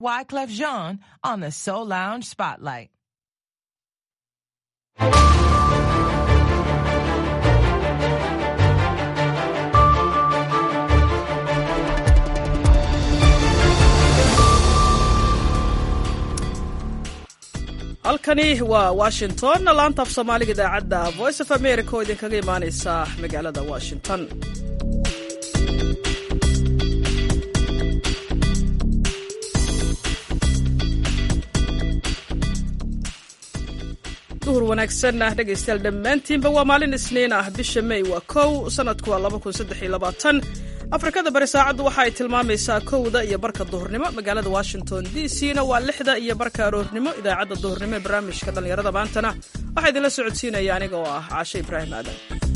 Wyclef Jean on the Soul Lounge Spotlight. halkani waa washington laanta af soomaaliga idaacadda voice of america oo idinkaga imaaneysa magaalada washington duhur wanaagsan ah dhegaystayaal dhammaantiinba waa maalin isniin ah bisha may waa kow sanadku waa laba kun saddex iyo labaatan afrikada bari saacaddu waxa ay tilmaamaysaa kowda iyo barka duhurnimo magaalada washington d c na waa lixda iyo barka aroornimo idaacadda duhurnimo ee barnaamijka dhallinyarada maantana waxaa idinla socodsiinaya aniga oo ah caashe ibraahim aadan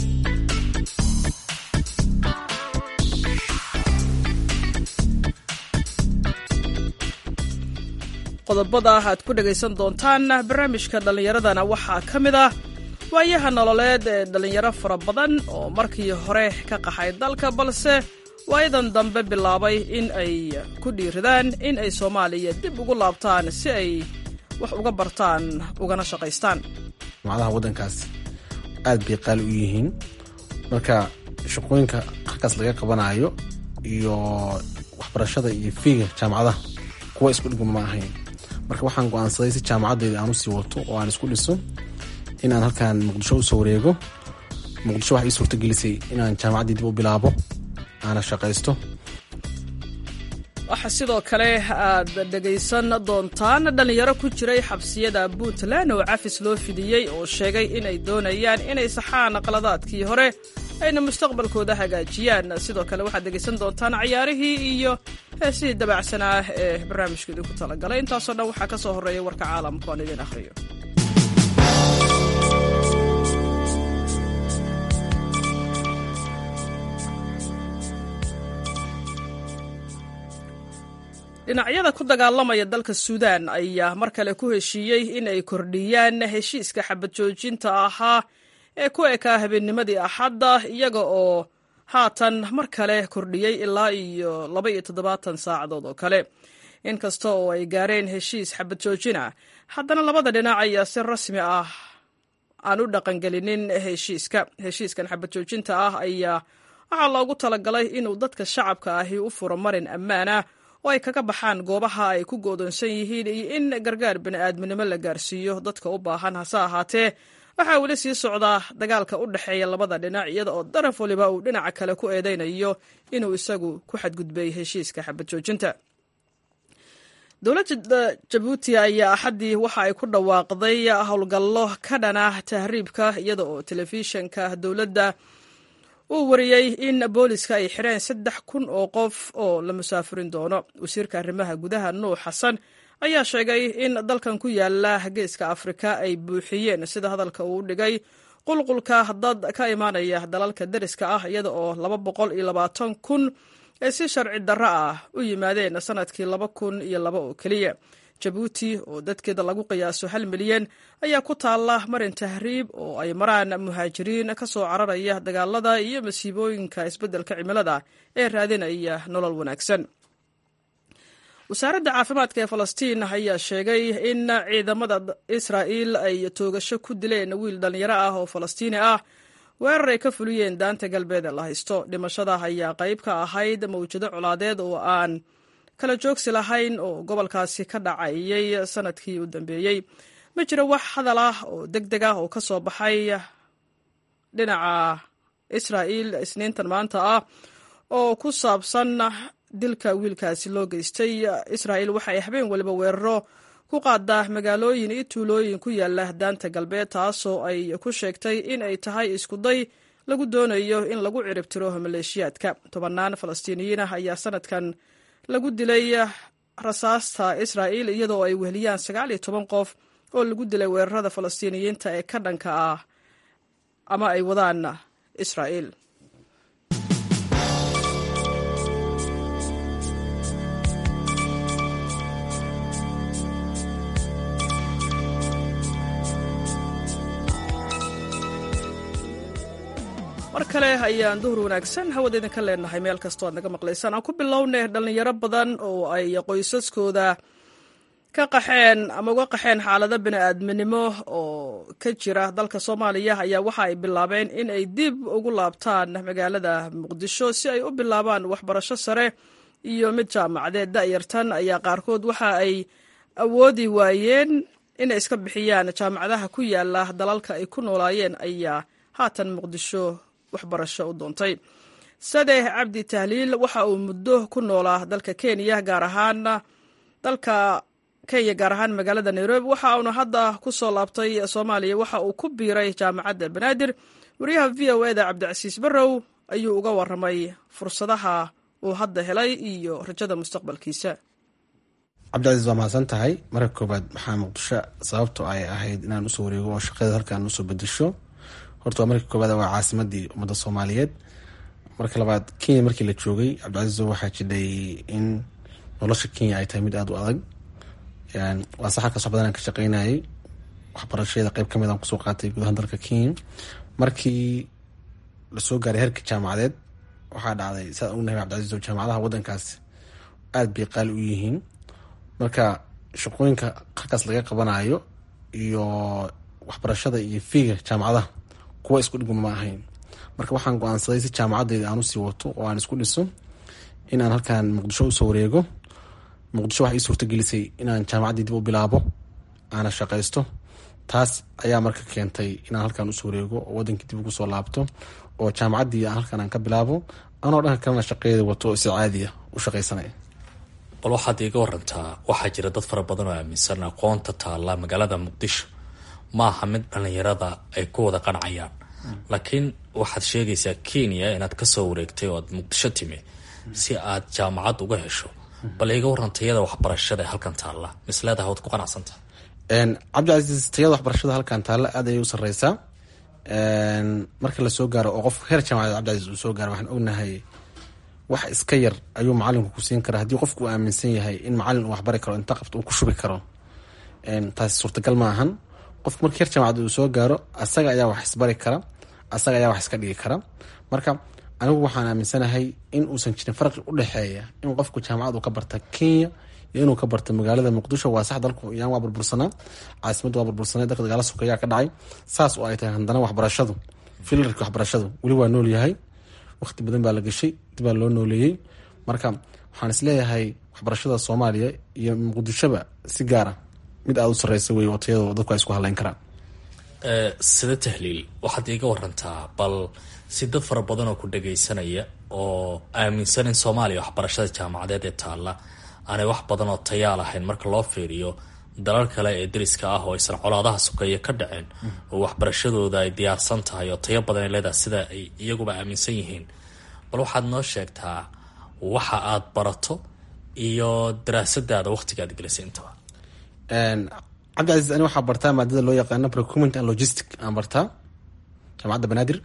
qodobada aad ku dhegaysan doontaan barnaamijka dhallinyaradana waxaa ka mid ah waayaha nololeed ee dhallinyaro fara badan oo markii hore ka qaxay dalka balse waayadan dambe bilaabay in ay ku dhiiradaan in ay soomaaliya dib ugu laabtaan si ay wax uga bartaan ugana shaqaystaan jaamacadaha waddankaas aad bay qaali u yihiin marka shaqooyinka halkaas laga qabanayo iyo waxbarashada iyo fiiga jaamacadaha kuwa isku dhigma ma ahayn marka waxaan go-aansaday si jaamacaddeeda aan usii wato oo aan isku dhiso inaan halkan muqdisho usoo wareego muqdisho waxay ii suurtagelisay inaan jaamacaddii dib u bilaabo aana shaqaysto waxaa sidoo kale aad dhegaysan doontaan dhallinyaro ku jiray xabsiyada puntland oo cafis loo fidiyey oo sheegay inay doonayaan inay saxaan qaladaadkii hore ayna mustaqbalkooda hagaajiyaan sidoo kale waxaad dhegaysan doontaan cayaarihii iyo heesihii dabacsanaa ee barnaamijka idinku talagalay intaasoo dhan waxaa ka soo horreeya warka caalamka oan idin akhriyo dhinacyada ku dagaalamaya dalka suudaan ayaa mar kale ku heshiiyey in ay kordhiyaan heshiiska xabad joojinta ahaa ee ku ekaa habeennimadii axadda iyaga oo haatan mar kale kordhiyey ilaa iyo laba iyo toddobaatan saacadood oo kale inkasta oo ay gaareen heshiis xabad joojina haddana labada dhinac ayaa si rasmi ah aan u dhaqangelinin heshiiska heshiiskan xabad joojinta ah ayaa waxaa loogu talagalay inuu dadka shacabka ahi u furo marin ammaanah oo ay kaga baxaan goobaha ay ku goodoonsan yihiin iyo in gargaar bini'aadminimo la gaarsiiyo dadka u baahan hase ahaatee waxaa weli sii socdaa dagaalka u dhexeeya labada dhinac iyada oo daraf waliba uu dhinaca kale ku eedeynayo inuu isagu ku xadgudbay heshiiska xabad joojinta dowladda jabuuti ayaa axaddii waxa ay ku dhawaaqday howlgallo ka dhana tahriibka iyada oo telefishanka dowladda uu wariyey in booliska ay xireen saddex kun oo qof oo la musaafirin doono wasiirka arrimaha gudaha nuux xasan ayaa sheegay in dalkan ku yaala geeska afrika ay buuxiyeen sida hadalka uu dhigay qulqulka dad ka imaanaya dalalka deriska ah iyada oo laba boqol iyo labaatan kun ee si sharci darro ah u yimaadeen sanadkii laba kun iyo laba oo keliya jabuuti oo dadkeeda lagu qiyaaso hal milyan ayaa ku taalla marin tahriib oo ay maraan muhaajiriin ka soo cararaya dagaalada iyo masiibooyinka isbeddelka cimilada ee raadinaya nolol wanaagsan wasaaradda caafimaadka ee falastiin ayaa sheegay in ciidamada israa'iil ay toogasho ku dileen wiil dhallinyaro ah oo falastiini ah weerar ay ka fuliyeen daanta galbeed ee la haysto dhimashada ayaa qayb ka ahayd mawjado colaadeed oo aan kala joogsi lahayn oo gobolkaasi ka dhacayay sanadkii u dambeeyey ma jiro wax hadal ah oo deg deg ah oo ka soo baxay dhinaca israa'iil isniintan maanta ah oo ku saabsan dilka wiilkaasi loo geystay israa'iil waxa ay habeen waliba weeraro ku qaadaa magaalooyin iyo tuulooyin ku yaala daanta galbeed taasoo ay ku sheegtay in ay tahay iskuday lagu doonayo in lagu ciribtiro maleeshiyaadka tobannaan falastiiniyiin ah ayaa sanadkan lagu dilay rasaasta israa'iil iyadoo ay weheliyaan sagaal iyo toban qof oo lagu dilay weerarada falastiiniyiinta ee ka dhanka ah ama ay wadaan israa'iil mar kale ayaan duhur wanaagsan hawada idinka leenahay meel kastoo aad naga maqlaysaan aan ku bilownay dhallinyaro badan oo ay qoysaskooda ka qaxeen ama uga qaxeen xaalado bini-aadminimo oo ka jira dalka soomaaliya ayaa waxa ay bilaabeen in ay dib ugu laabtaan magaalada muqdisho si ay u bilaabaan waxbarasho sare iyo mid jaamacadeed da'yartan ayaa qaarkood waxa ay awoodi waayeen inay iska bixiyaan jaamacadaha ku yaala dalalka ay ku noolaayeen ayaa haatan muqdisho waxbarasho u doontay sadex cabdi tahliil waxa uu muddo ku noolaa dalka kenya gaar ahaan dalka kenya gaar ahaan magaalada nairobi waxa uuna hadda ku soo laabtay soomaaliya waxa uu ku biiray jaamacadda banaadir wariyaha v o eda cabdicasiis barrow ayuu uga waramay fursadaha uu hadda helay iyo rajada mustaqbalkiisa cabdicasiis waa mahadsan tahay marka koobaad maxaa muqdisho sababto ay ahayd inaan usoo wareego oo shaqada halkaan usoo bedesho horta waa marka koobaad waa caasimadii ummadda soomaaliyeed marka labaad kenya markii la joogay cabdicasiis waxaa jidhay in nolosha kenya ay tahay mid aada u adag waa sax halkaas wax badan aan ka shaqeynayay waxbarashada qeyb kamid aan kusoo qaatay gudaha dalka kenya markii lasoo gaaray heerka jaamacadeed waxaa dhacday saa ognahay cabdicasiis oo jaamacadaha wadankaas aada bay qaali u yihiin marka shaqooyinka halkaas laga qabanayo iyo waxbarashada iyo fiiga jaamacadaha kuwa isku dhigma ma ahayn marka waxaan go-aansaday si jaamacadeyda aan usii wato oo aan isku dhiso in aan halkaan muqdisho usoo wareego muqdisho waxay ii suurtagelisay inaan jaamacaddii dib u bilaabo aana shaqaysto taas ayaa marka keentay inaan halkaan usoo wareego oo wadankii dib ugu soo laabto oo jaamacaddii halkaan aan ka bilaabo anoo dhanka kalena shaqadeeda wato si caadiya u shaqaysanaya bal waxaad iiga warantaa waxaa jira dad fara badan oo aaminsan aqoonta taalla magaalada muqdisho maaha mid dhallinyarada ay ku wada qancayaan laakiin waxaad sheegaysaa kenya inaad kasoo wareegtay oo aad muqdisho timi si aad jaamacad uga hesho bal iiga waran tayada waxbarashada ee halkan taalla misleedaha waad ku qanacsantaha cabdicasiis tayada waxbarashada halkan taalla aad ayay u sareysaa marka lasoo gaaro oo qof heer jaamacadeed cabdicasiis uu soo gaaro waxaan ognahay wax iska yar ayuu macalinku ku siin karaa haddii qofku uu aaminsan yahay in macalin uu waxbari karo inta qabto uu ku shubi karo taasi suurtagal ma ahan qofku marka heer jaamacad uu soo gaaro asaga ayaa wax isbari kara asaga ayaa wax iska dhigi kara marka anigu waxaan aaminsanahay in uusan jirin farqi u dhexeeya in qofku jaamacad uu ka barta kenya iyo inuu ka barta magaalada muqdisho waa sax dalku iyaan waa burbursanaa caasimadda waa burbursanay dalka dagaala sokeeyaa ka dhacay saas oo ay tahay haddana waxbarashadu filarki waxbarashadu weli waa nool yahay waqti badan baa la gashay dibaa loo nooleeyey marka waxaan isleeyahay waxbarashada soomaaliya iyo muqdishoba si gaara mid aada u sareysa wey oo tayado dadku ay isku haleyn karaan sida tahliil waxaad iiga warantaa bal si dad fara badan oo ku dhagaysanaya oo aaminsan in soomaaliya waxbarashada jaamacadeed ee taalla aanay wax badan oo tayaa lahayn marka loo fiiriyo dalal kale ee dariska ah oo aysan colaadaha sokeeye ka dhaceen oo waxbarashadooda ay diyaarsan tahay oo tayo badan ay leedahay sida ay iyaguba aaminsan yihiin bal waxaad noo sheegtaa waxa aad barato iyo daraasadaada waqtiga aad gelisay intaba cabdicasiis ani waxaa bartaa maadada loo yaqaano procurement and logistic aan bartaa jaamacadda banaadir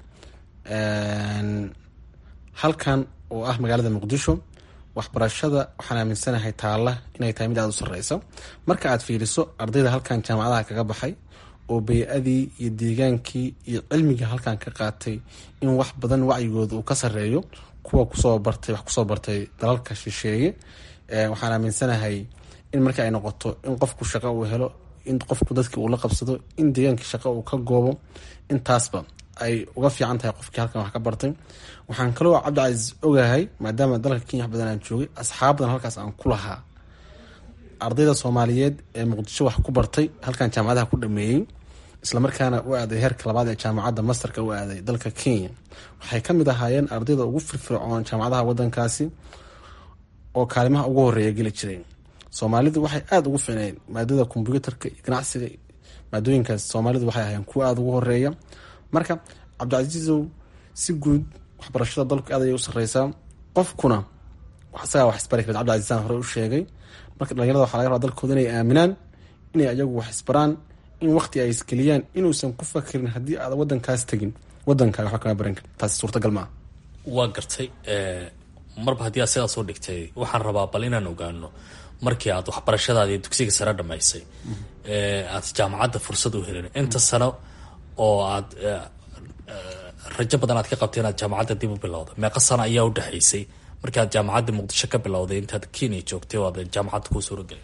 halkan oo ah magaalada muqdisho waxbarashada waxaan aaminsanahay taalla inay tahay mid aada u sareysa marka aad fiiriso ardayda halkan jaamacadaha kaga baxay oo bay-adii iyo deegaankii iyo cilmigii halkan ka qaatay in wax badan wacyigooda uu ka sareeyo kuwa kusoo bartay wax kusoo bartay dalalka shisheeye waxaan aaminsanahay in marka ay noqoto in qofku shaqo uu helo in qofku dadkii uu la qabsado in deegaankii shaqo uu ka goobo intaasba ay uga fiican tahay qofkii halkan wax ka bartay waxaan kaloo cabdicasiis ogahay maadaama dalka kenya wax badan aan joogay asxaab badan halkaas aan ku lahaa ardayda soomaaliyeed ee muqdisho wax ku bartay halkan jaamacadaha ku dhameeyey islamarkaana u aaday heerka labaad ee jaamacadda masterka u aaday dalka kenya waxay kamid ahaayeen ardayda ugu firfircoon jaamacadaha wadankaasi oo kaalimaha ugu horeeya geli jireen soomaalidu waxay aada ugu ficneyn maadada kombyuutarka iyo ganacsiga maadooyinkaas soomaalidu waxay ahaayeen kuwa aada ugu horeeya marka cabdicasiisow si guud waxbarashada dalku aad ayay u sareysaa qofkuna isagaa wax isbari kara cabdicasiisaan hore u sheegay marka dhalinyarada waxaa laga rabaa dalkooda inay aaminaan inay ayagu wax isbaraan in waqti ay isgeliyaan inuusan ku fakirin haddii aad wadankaas tegin wadankaaga waxba kama baran karin taasi suurtagal maaha waa gartay marba haddii aad sidaas u dhigtay waxaan rabaa bal inaan ogaano markii aad waxbarashadaadi dugsiga sare dhamaysay aad jaamacadda fursad u helin inta sano oo aad rajo badan aad ka qabtay inaad jaamacadda dib u bilowda meeqa sano ayaa u dhexaysay markii aad jaamacadda muqdisho ka bilowday intaad kenya joogtay oo aad jaamacadda kuu suuragelin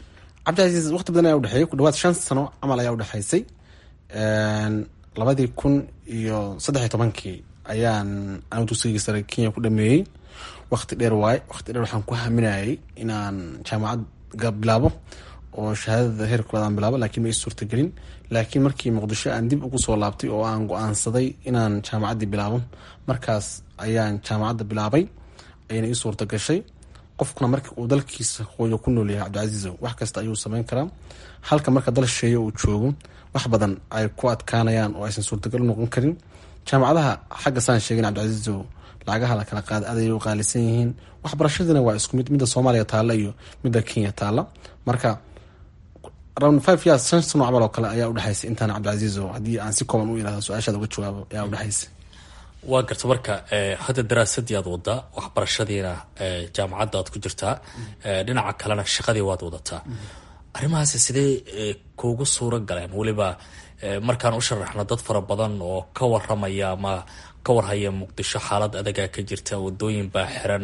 cabdicasiis waqti badan ayaa udhexeeyay ku dhawaad shan sano camal ayaa udhexaysay labadii kun iyo saddex iyo tobankii ayaan anu dugsigii sare kenya ku dhameeyey waqti dheer waaye waqti dheer waxaan ku haminayay inaan jaamacad bilaabo oo shahaadada heer koowaad aan bilaabo laakiin ma ii suurtagelin laakiin markii muqdisho aan dib ugu soo laabtay oo aan go-aansaday inaan jaamacaddii bilaabo markaas ayaan jaamacadda bilaabay ayana ii suurta gashay qofkuna marka uu dalkiisa hooyo ku nool yahay cabdicasiizo wax kasta ayuu sameyn karaa halka marka dal sheeyo uu joogo wax badan ay ku adkaanayaan oo aysan suurtagal u noqon karin jaamacadaha xagga saan sheegin cabdicasiizo lacagaha la kala qaada aad ayay u qaalisan yihiin waxbarashadiina waa isku mid midda soomaaliya taalla iyo midda kenya taalla marka around five years shan sano camal oo kale ayaa udhexaysay intaan cabdicasiizo haddii aan si kooban u irahdo su-aashaada uga jawaabo ayaa udhexaysay waa garta marka hadda daraasadii aad wadaa waxbarashadiina jaamacadda aad ku jirtaa dhinaca kalena shaqadii waad wadataa arrimahaasi sidee kuugu suura galeen weliba markaan u sharaxno dad fara badan oo ka waramaya ama ka warhaya muqdisho xaalad adagaa ka jirta wadooyin baa xiran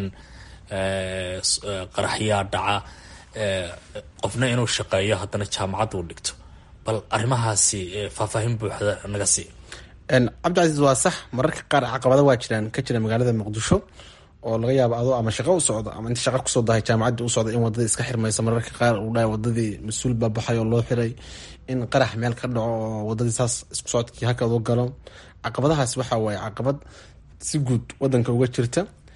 qaraxyaa dhaca qofna inuu shaqeeyo haddana jaamacadda u dhigto bal arrimahaasi faahfaahin buuxda naga sii cabdicasiis waa sax mararka qaar caqabada waa jiraan ka jira magaalada muqdisho oo laga yaabo adoo ama shaqo u socdo ama inta shaqa kusoo dahay jaamacadii u socda in wadadii iska xirmaysa mararka qaar uu dhahay wadadii mas-uul baa baxay oo loo xiray in qarax meel ka dhaco oo wadadii saas isku socodkii hakadu galo caqabadahaas waxa waaye caqabad si guud wadanka uga jirta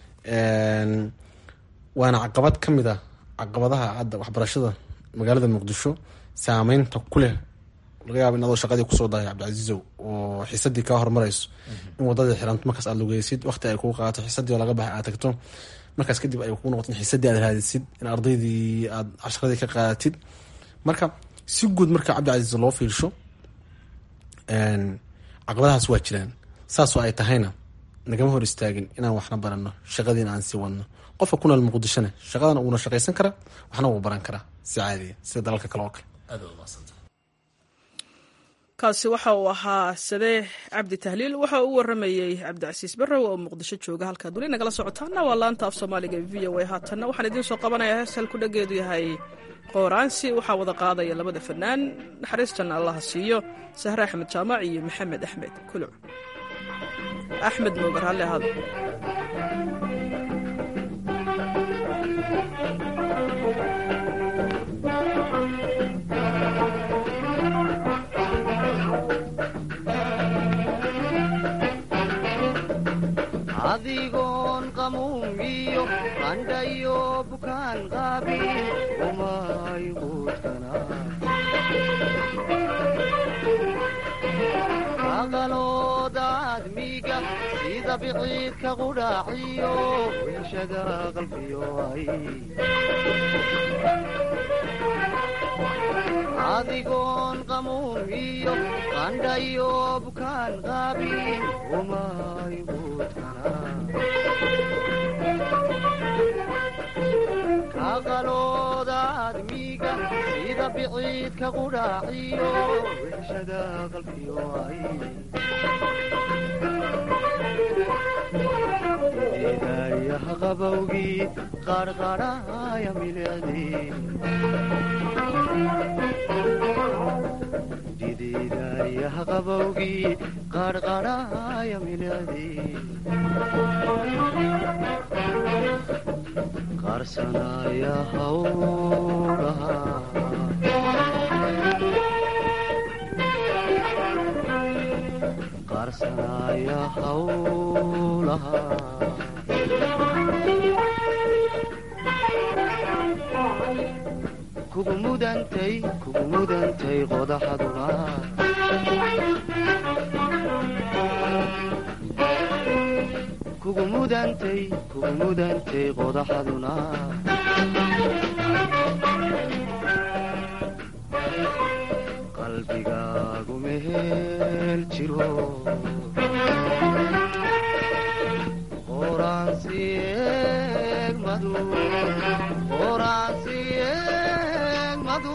waana caqabad ka mid a caqabadaha hadda waxbarashada magaalada muqdisho saameynta ku leh laga yaabo in adoo shaqadii kusoo dahay cabdicasiizow oo xiisadii kaa hormarayso in wadadii xiranto markaas aad lugeysid waqti ay kuu qaato xiisadii oo laga baxay aad tagto markaas kadib ay kuu noqoto in xiisadii aad raadisid in ardaydii aad casharadii ka qaadatid marka si guud marka cabdicasiis loo fiirsho caqabadahaas waa jiraan saasoo ay tahayna nagama hor istaagin inaan waxna barano shaqadiina aan sii wadno qofka ku nool muqdishona shaqadana uuna shaqaysan karaa waxna wuu baran karaa si caadiya sida dalalka kale oo kale kaasi waxa uu ahaa sadee cabdi tahliil waxa uu u waramayey cabdicasiis barrow oo muqdisho jooga halkaad weli nagala socotaana waa laanta af soomaaliga v o a haatanna waxaan idiin soo qabanayaa hees hal ku dhageedu yahay qooraansi waxaa wada qaadaya labada fanaan naxariistan allaha siiyo sahre axmed jaamac iyo maxamed axmed kuluc axmed moogar halle ahaada adigoon qamuumiyo qandhayo bukaan qaabin umay quudkana aqaloodaad miiga sida biciidka qudhaaciyo weeshada qalbiyo ay adigoon qamuumiyo qandhayo bukaan qaabin umay kaqaloodaad miiga sida biciidka qudhaaciyo weeshada qalbiyo ay eedayaha qabowgii qarqarhaya milicdii didiidayaha qabowgii qarqarhaya milicdii qarsanaya hawlaha qarsanaya hawlaha kugu mudantay kugu mudantay qodaxaduna kugu mudantay kugu mudantay qodaxaduna qalbigaagu mehel jiro qoraansi eegmadu qoraansi eegmadu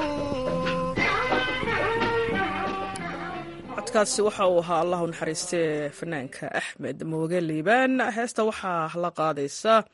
codkaasi waxa uu ahaa allahu naxariistee fanaanka axmed mooge liibaan heesta waxaa la qaadaysa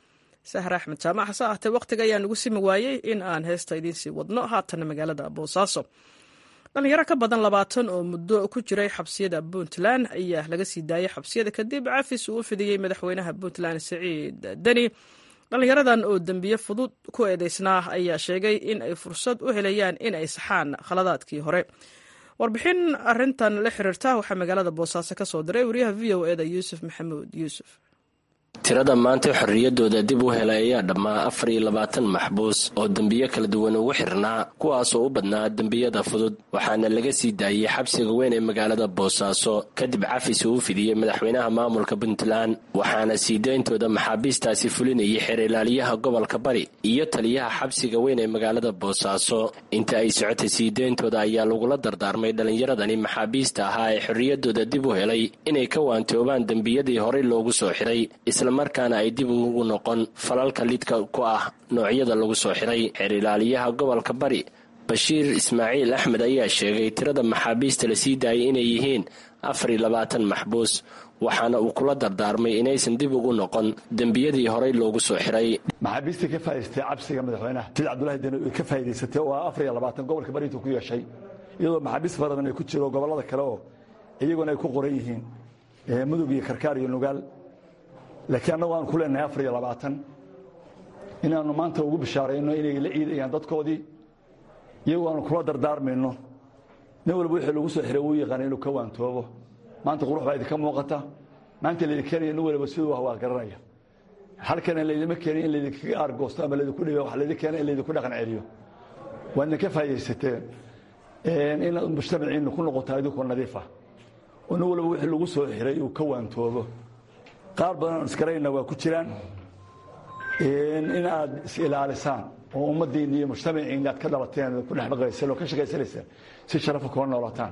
sahre axmed jaamac hase ahtee wakhtiga ayaa nagu simi waayey in aan heesta idiinsii wadno haatana magaalada boosaaso dhalinyaro ka badan labaatan oo muddo ku jiray xabsiyada puntland ayaa laga sii daayay xabsiyada kadib cafis uu u fidiyey madaxweynaha puntland siciid deni dhalinyaradan oo dembiye fudud ku eedeysnaa ayaa sheegay in ay fursad u helayaan in ay saxaan khaladaadkii hore warbixin arintan la xiriirta waxaa magaalada boosaaso ka soo diray wariyaha v o eda yuusuf maxamuud yuusuf tirada maanta xorriyadooda dib u helay ayaa dhammaa afar iyo labaatan maxbuus oo dembiyo kala duwan ugu xirnaa kuwaasoo u badnaa dembiyada fudud waxaana laga sii daayey xabsiga weyn ee magaalada boosaaso kadib cafis uu u fidiyey madaxweynaha maamulka puntland waxaana sii dayntooda maxaabiistaasi fulinayay xeer ilaaliyaha gobolka bari iyo taliyaha xabsiga weyn ee magaalada boosaaso inta ay socotay sii dayntooda ayaa lagula dardaarmay dhallinyaradani maxaabiista ahaa ee xorriyadooda dib u helay inay ka waantoobaan dembiyadii horey loogu soo xiray markaana ay dib ugu noqon falalka lidka ku ah noocyada lagu soo xiray xeer ilaaliyaha gobolka bari bashiir ismaaciil axmed ayaa sheegay tirada maxaabiista la sii daayay inay yihiin afar iyo labaatan maxbuus waxaana uu kula dardaarmay inaysan dib ugu noqon dembiyadii horey loogu soo xiray maxaabiistii ka faa'idaystay cabsiga madaxweynaha sid cabdulahi deni ka faa'idaysatay oo afar iyo labaatan gobolka bari intuu ku yeeshay iyadoo maxaabiis faradan ay ku jiro gobollada kale oo iyaguna ay ku qoran yihiin mudug iyo karkaar iyo nugaal laakiin annagu aan ku leenahay afar iyo labaatan inaannu maanta ugu bishaarayno inay la ciidayaan dadkoodii iyagoo aanu kula dardaarmayno nin walba wixii lagu soo xiray uu yaqaana inuu ka waantoobo maanta qurux baa idinka muuqata maanta laydin keenaya nin waliba siduu ah waa garanaya halkana laydima keenin in laydinkaga aargoosto ama laydinku dhiba wax laydin keena in laydinku dhaqan celiyo waadna ka faa'iidaysateen inaad mujtamaciinna ku noqotaa idinkoo nadiifa oo nin walba wixii lagu soo xiray uu ka waantoobo qaar badan oon isgarayna waa ku jiraan in aad is ilaalisaan oo ummaddiinna iyo mujtamaciinna aad ka dhalateen ku dhex dhaqayseen oo ka shaqaysanaysaan si sharafa kula noolataan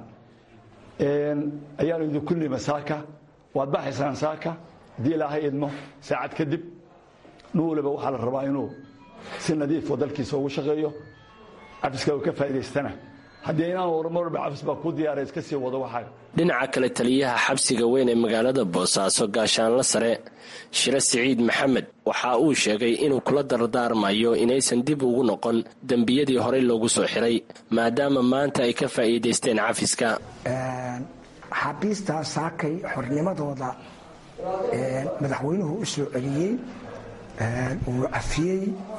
ayaanu idinku nima saaka waad baxaysaan saaka haddii ilaahay idmo saacad kadib nin waliba waxaa la rabaa inuu si nadiifoo dalkiisa ugu shaqeeyo cafiska uu ka faa'idaystana haddii inaan warmarba cafis baa kuu diyaara iska sii wado waxaa dhinaca kale taliyaha xabsiga weyn ee magaalada boosaaso gaashaanla sare shire siciid maxamed waxa uu sheegay inuu kula dardaarmayo inaysan dib ugu noqon dembiyadii horey loogu soo xiray maadaama maanta ay ka faa'iidaysteen cafiska xabiistaa saakay xornimadooda madaxweynuhu u soo celiyey uu cafiyey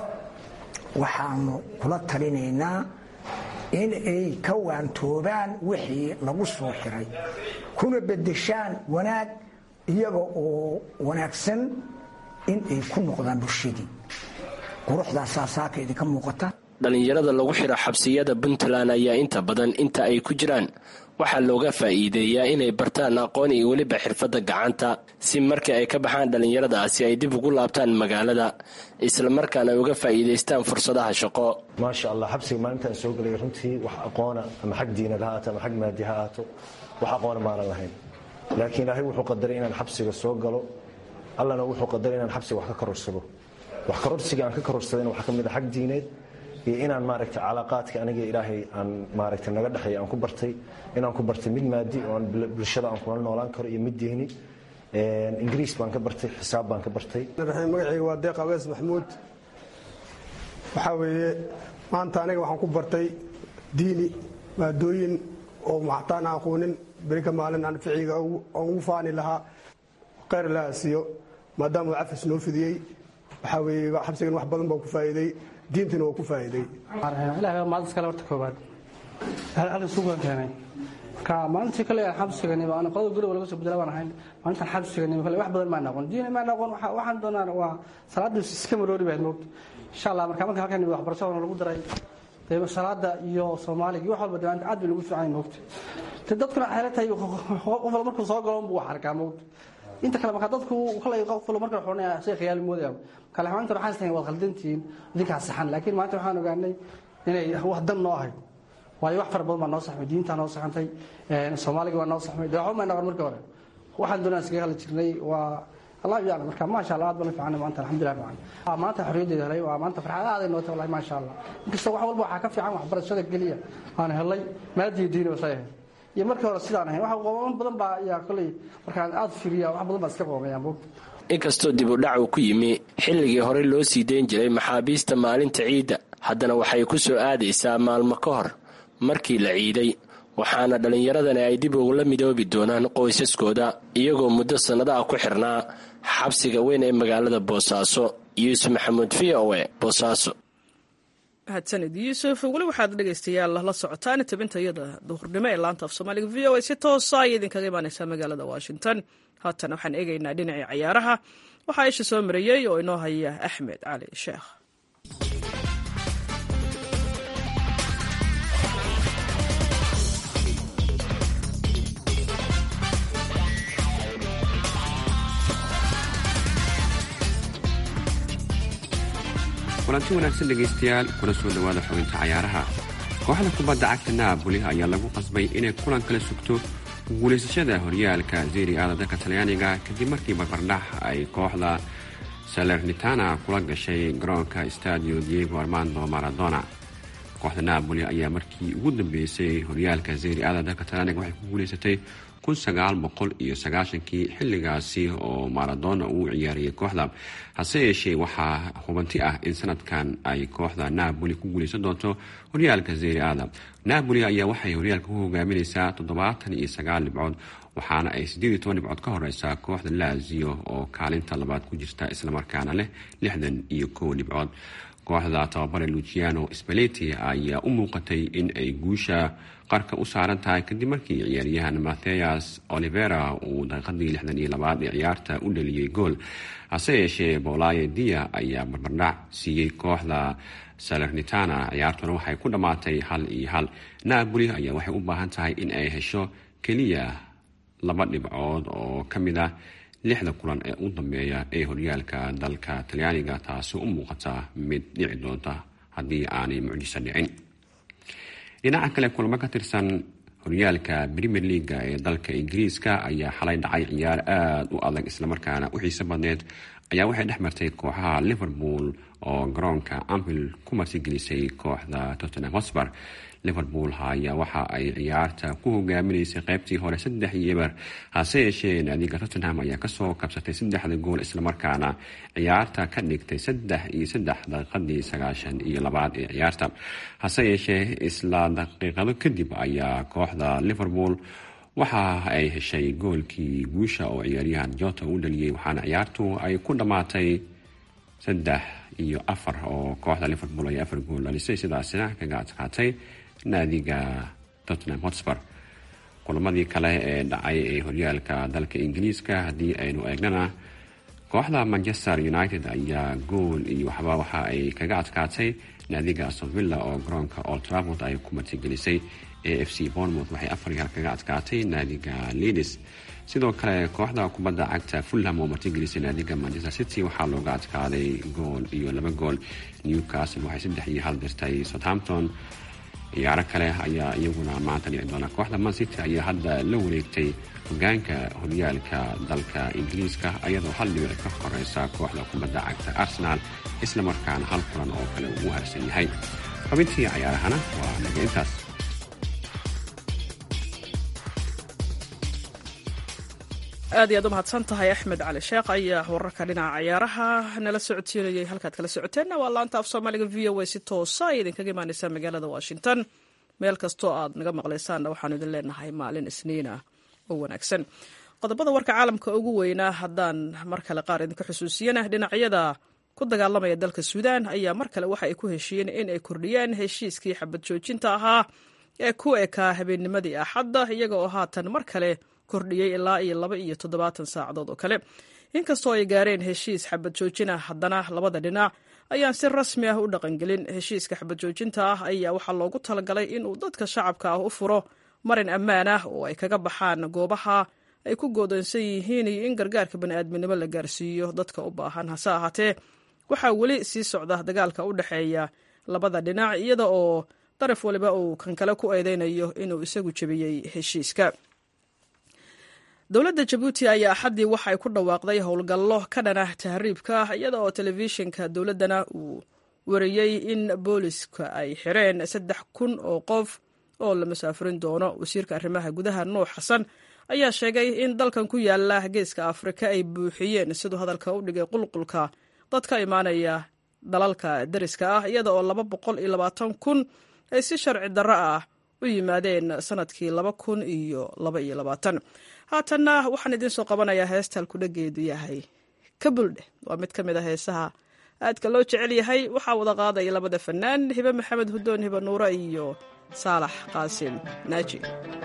waxaanu kula talinaynaa in ay ka waantoobaan wixii lagu soo xiray kuna bedeshaan wanaag iyaga oo wanaagsan in ay ku noqdaan bulshadii quruxdaasaa saaka idinka muuqata dhallinyarada lagu xiro xabsiyada puntland ayaa inta badan inta ay ku jiraan waxaa looga faa'iideeyaa inay bartaan aqoon iyo weliba xirfadda gacanta si markii ay ka baxaan dhallinyaradaasi ay dib ugu laabtaan magaalada islamarkaana ay uga faa'iidaystaan fursadaha shaqo maasha allah xabsiga maalintaan soo gelay runtii wax aqoona ama xag diinad ha ahaato ama xag maadi ha ahaato wax aqoona maanan lahayn laakiin ilaahay wuxuu qadaray inaan xabsiga soo galo allana wuxuu qadaray inaan xabsiga wax ka karorsado wax karorsiga aan ka karorsadayna waxaa ka mid a xag diineed iyo inaan maaragta calaaqaadka aniga ilaahay aan maaragta naga dhexeeya aan ku bartay inaan ku bartay mid maadi oo bulshada aan kula noolaan karo iyo mid diini ingiriis baan ka bartay xisaab baan ka bartay magacayga waa deeq awees maxmuud waxaa weeye maanta aniga waxaan ku bartay diini maadooyin oo maxtaan aan aqoonin berika maalin aan ficiga aan ugu faani lahaa khayr laha siiyo maadaama uu cafis noo fidiyey waxaa weeye xabsigan wax badan baa ku faa'iiday diintina waa ku faa'iiday ilahay baa maalintas kale horta koobaad halkan suugaan keenay marka maalintii kale xabsigani aan qodobka guriga laga soo bedela baan ahayn maalintan xabsigani kale wax badan maan aqoon diin maan aqoon waxaan doonaa waa salaada iska maroori baad moogta insha allah marka marka halkan waxbarashada lagu daray dee salaada iyo soomaaliga iyo wax walba dee aad bay lagu fiican moogta te dadkuna xeela tahay qof walba markuu soo galo buu wax arkaa moogta inta kale marka dadku kale qof walba marka xornaya shay khiyaali moodaya kale xamaanta waxaan istahay waad khaldantihiin idinkaa saxan laakiin maanta waxaan ogaanay inay wax dan noo ahayd waayo wax fara badan baa noo saxmay diintaa noo saxantay soomaaliga waa noo saxmay dee waxba maa noqon markii hore waxaan doonaa iskaga hadli jirnay waa allah yaclam marka maasha allah aad baan fiican maanta alxamdulilah fiican maanta xorriyaddeeda helay waa maanta farxad aaday nootay wallahi maasha allah inkasta wax walba waxaa ka fiican waxbarashada keliya aan helay maadiyo diini basay ahayd iyo markii hore sidaan ahayn wax qooban badan baa ayaa koley markaan aad fiiriya wax badan baa iska qoomayaan bog inkastoo dib u dhac uu ku yimi xilligii hore loo sii dayn jiray maxaabiista maalinta ciidda haddana waxay ku soo aadaysaa maalmo ka hor markii la ciiday waxaana dhallinyaradani ay dib ugula midoobi doonaan qoysaskooda iyagoo muddo sannado ah ku xirnaa xabsiga weyn ee magaalada boosaaso yuusuf maxamuud v o e boosaaso mahadsanid yuusuf weli waxaad dhegaystayaal la socotaan tabinta iyada duhurnimo ee laanta af soomaaliga v o a si toosa ay idinkaga imaaneysaa magaalada washington haatan waxaan eegaynaa dhinacii cayaaraha waxaa isha soo mariyey oo inoo haya axmed cali sheekh kulanti wanaagsan dhegaystayaal kuna soo dhowaada xubinta cayaaraha kooxda kubadda cagta naaboli ayaa lagu qasbay inay kulan kala sugto guulaysashada horyaalka zeri aada dalka talyaaniga kadib markii barbardhax ay kooxda salernitana kula gashay garoonka stadio diego armando maradona kooxda naaboli ayaa markii ugu dambeysay horyaalka zeri aada dalka talyaaniga waxay ku guulaysatay kii xilligaasi oo maradona uu ciyaariyay kooxda hase yeeshee waxaa hubanti ah in sanadkan ay kooxda naaboli ku guulaysan doonto horyaalka zeri aada naaboli ayaa waxay horyaalka ku hogaamineysaa toddobaatan iyo sagaal dhibcood waxaana ay siddeed iyo toban dhibcood ka horeysaa kooxda lazio oo kaalinta labaad ku jirta islamarkaana leh lixdan iyo kow dhibcood kooxda tababare luciano spaleti ayaa u muuqatay in ay guusha qarka u saaran tahay kadib markii ciyaaryahan matheas olivera uu daqiiqadii lixdan iyo labaad ee ciyaarta u dhaliyey gool hase yeeshee bolaye dia ayaa barbardhac siiyey kooxda salernitana ciyaartuna waxay ku dhammaatay hal iyo hal naaboli ayaa waxay u baahan tahay in ay hesho keliya laba dhibcood oo ka mid ah lixda kulan ee u dambeeya ee horyaalka dalka talyaaniga taasi u muuqata mid dhici doonta haddii aanay mucjiso dhicin dhinaca kale kulamo ka tirsan horyaalka premier leaga ee dalka ingiriiska ayaa xalay dhacay ciyaar aada u adag islamarkaana u xiiso badneed ayaa waxay dhex martay kooxaha liverpool oo garoonka amhil ku martigelisay kooxda tottenham hotspur liverpool ayaa waxa ay ciyaarta ku hogaaminaysay qeybtii hore saddex iyo eber hase yeeshee naadiga tottenham ayaa kasoo kabsatay saddexda gool islamarkaana ciyaarta ka dhigtay saddex iyo saddex daqiiqadii sagaashan iyo labaad ee ciyaarta hase yeeshee isla daqiiqado kadib ayaa kooxda liverpool waxa ay heshay goolkii guusha oo ciyaaryahan jota u dhaliyey waxaana ciyaartu ay ku dhammaatay saddex iyo afar oo kooxda liverpool ay afar gool dhalisay sidaasina kaga adkaatay naadiga tottenham hotspur kulamadii kale ee dhacay ee horyaalka dalka ingiriiska haddii aynu eegnana kooxda manchester united ayaa gool iyo waxba waxa ay kaga adkaatay naadiga astonvilla oo garoonka old trafford ay ku martigelisay a f c bournemouth waxay afar yaal kaga adkaatay naadiga leadis sidoo kale kooxda kubadda cagta fulham oo martigelisay naadiga manchester city waxaa looga adkaaday gool iyo laba gool newcastle waxay saddex iyo hal dirtay southampton ciyaaro kale ayaa iyaguna maanta dhici doona kooxda man city ayaa hadda la wareegtay hogaanka horyaalka dalka ingiriiska iyadoo hal dhibic ka horeysa kooxda kubadda cagta arsenal islamarkaana hal kulan oo kale uu harsan yahay xubintii cayaarahana waa naga intaas aad iyaad u mahadsan tahay axmed cali sheekh ayaa wararka dhinaca cayaaraha nala socodsiinayay halkaad kala socoteenna waa laanta af soomaaliga v o a si toosa ay idinkaga imaaneysaa magaalada washington meel kastoo aad naga maqlaysaanna waxaanu idin leenahay maalin isniina oo wanaagsan qodobada warka caalamka ugu weynaa haddaan mar kale qaar idinka xusuusiyana dhinacyada ku dagaalamaya dalka suudaan ayaa mar kale waxa ay ku heshiiyeen in ay kordhiyaan heshiiskii xabad joojinta ahaa ee ku ekaa habeennimadii axadda iyaga oo haatan mar kale kordhiyey ilaa iyo laba iyo toddobaatan saacadood oo kale inkastoo ay gaareen heshiis xabad joojin ah haddana labada dhinac ayaan si rasmi ah u dhaqangelin heshiiska xabad joojinta ah ayaa waxaa loogu talagalay inuu dadka shacabka ah u furo marin ammaan ah oo ay kaga baxaan goobaha ay ku goodoonsan yihiin iyo in gargaarka bani'aadminimo la gaarsiiyo dadka u baahan hase ahaatee waxaa weli sii socda dagaalka u dhexeeya labada dhinac iyada oo daraf waliba uu kan kale ku eedeynayo inuu isagu jebiyey heshiiska dowladda jabuuti ayaa axaddii waxa ay ku dhawaaqday howlgallo ka dhanah tahriibka iyada oo telefishinka dowladdana uu wariyey in booliska ay xireen saddex kun oo qof oo la masaafurin doono wasiirka arrimaha gudaha nuux xasan ayaa sheegay in dalkan ku yaala geeska afrika ay buuxiyeen siduu hadalka u dhigay qulqulka dad ka imaanaya dalalka deriska ah iyada oo laba boqol iyo labaatan kun ay si sharci darro ah u yimaadeen sanadkii laba kun iyo laba iyo labaatan haatanna waxaan idiin soo qabanayaa heesta halkudhageedu yahay kabuldhe waa mid ka mid a heesaha aadka loo jecel yahay waxaa wada qaadaya labada fanaan hibe maxamed hudoon hibe nuure iyo saalax qaasim naaji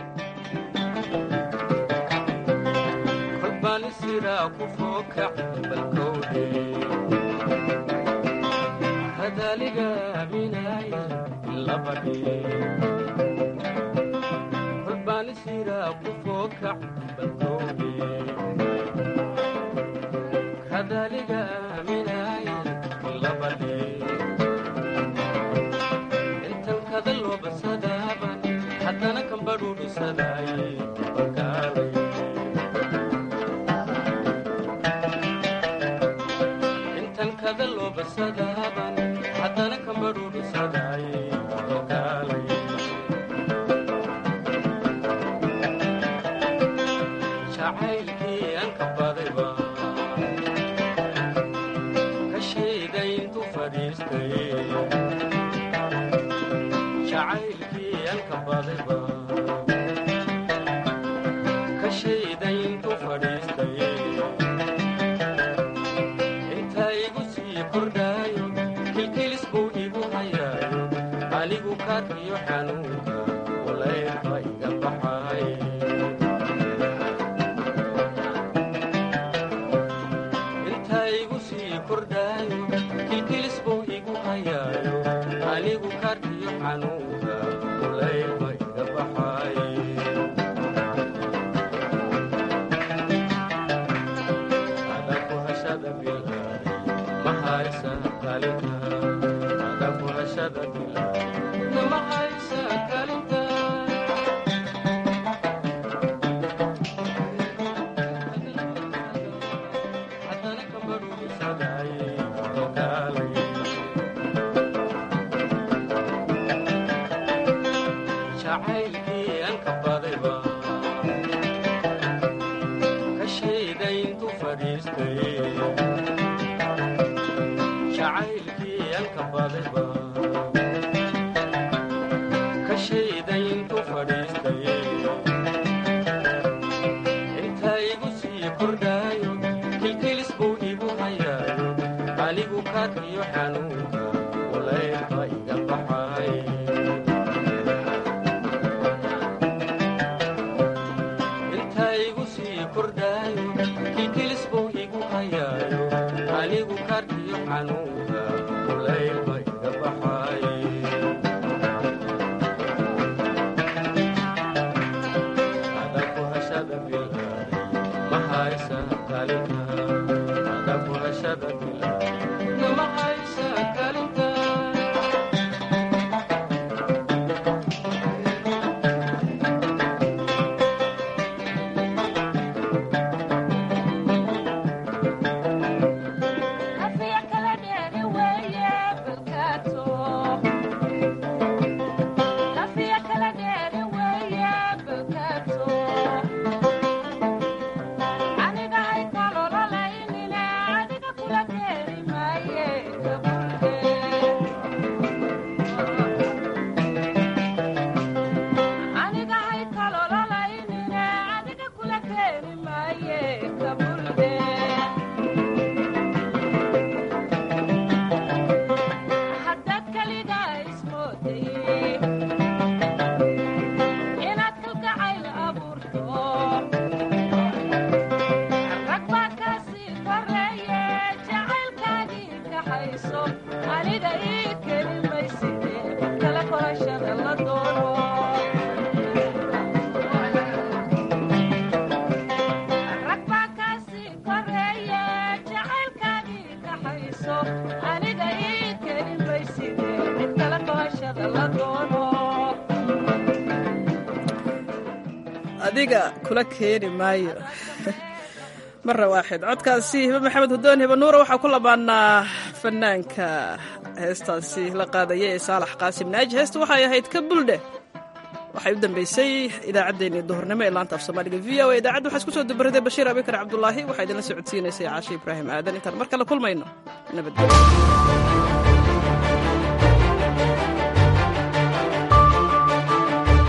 adiga kula keeni maayo mara waaxid codkaasi hibe maxamed hudoon hibe nuura waxaa ku labaanaa fanaanka heestaasi la qaadaya ee saalax qaasim naaji heesta waxay ahayd ka buldhe waxay u dambeysay idaacaddeenii duhurnimo ee laanta af soomaaliga v o a idaacadda waxaa isku soo dabaraday bashiir abikar cabdulaahi waxaa idinla socodsiinaysay caashe ibraahim aadan intaan mar kale kulmayno nabadgelyo